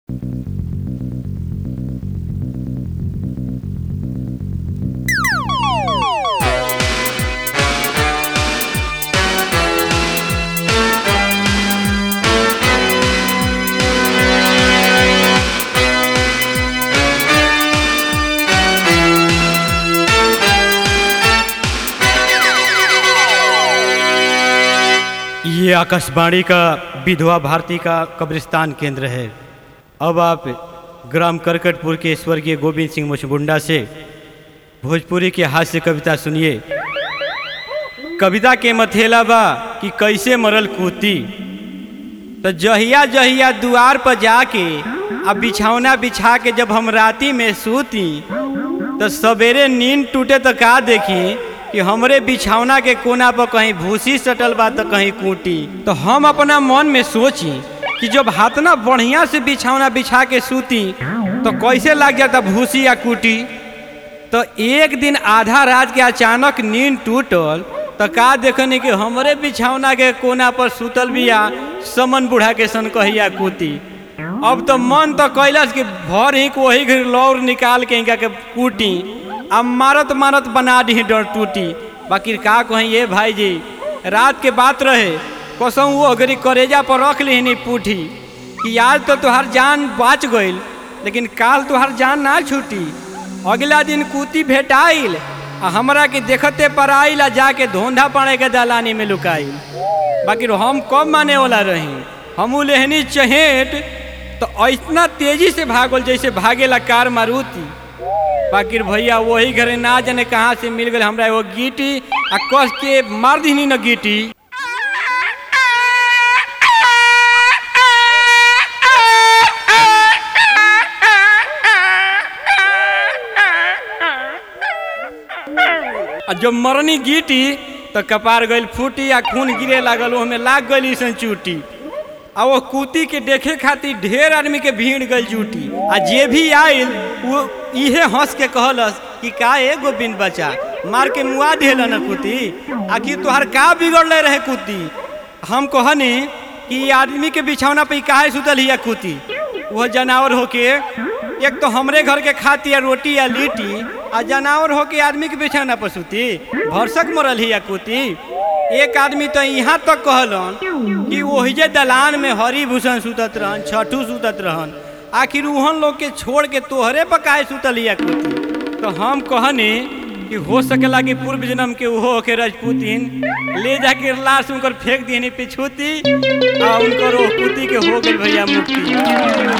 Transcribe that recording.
ये आकाशवाणी का विधवा भारती का कब्रिस्तान केंद्र है अब आप ग्राम करकटपुर के स्वर्गीय गोविंद सिंह मुचगुंडा से भोजपुरी के हास्य कविता सुनिए कविता के मथेला बा कि कैसे मरल कूती तो जहिया जहिया दुआर पर जाके अब बिछौना बिछा के जब हम राती में सूती तो सवेरे नींद टूटे तो का देखी कि हमरे बिछौना के कोना पर कहीं भूसी सटल बा तो कहीं कूटी तो हम अपना मन में सोची कि जब हाथना बढ़िया से बिछौना बिछा के सूती तो कैसे लग जाता भूसी या कूटी तो एक दिन आधा रात के अचानक नींद टूटल तो का देखनी कि हमरे बिछौना के कोना पर सुतल बिया समन बूढ़ा के सन कहिया कूती अब तो मन तो कैलस कि भर ही वही घर लौर निकाल के इनका के कूटी अब मारत मारत बना दी डर टूटी बाकी का कहीं ये भाई जी रात के बात रहे कसम वो अगरी करेजा पर रख ली पूठी कि आज तो तुहार जान बच गईल लेकिन काल तुहार जान ना छूटी अगला दिन कूती भेटाइल आ हमरा के देखते पर आइल आ जाके धोंधा पड़े के दलानी में लुकाइल बाकी हम कब माने वाला रही हम लेहनी चहेट तो इतना तेजी से भागल जैसे भागेला कार मारुति बाकी भैया वही घरे ना जाने कहाँ से मिल गए हमरा एगो गीटी आ कस के मार दीनी न गीटी आ जब मरनी गीटी तो कपार गईल फूटी आ खून गिरे लागल ओहमे लाग गईल ईसन चूटी आ वो कूती के देखे खातिर ढेर आदमी के भीड़ गई जुटी आ जे भी आयल वो इहे हंस के कहलस कि का ए गोविंद बच्चा मार के मुआ दिल न कूती आखिर तोहार का बिगड़ले रहे कूती हम कहनी कि आदमी के बिछौना पे काहे सुतल हिया कूती वो जानवर होके एक तो हमरे घर के खाती है रोटी या लिट्टी आ जानवर होके आदमी के बिछौना पर सुती भरसक मरल हिया कूती एक आदमी तो यहाँ तक कहलन कि वही दलान में हरिभूषण सुतत रहन छठू सुतत रहन आखिर उहन लोग के छोड़ के तोहरे पर काहे सुतल हिया कूती तो हम कहनी कि हो सकेला कि पूर्व जन्म के उहो होके राजपूतिन ले जाके लाश उनकर फेंक दिहनी पिछूती आ उनकर ओ कुती के हो गई भैया मुक्ति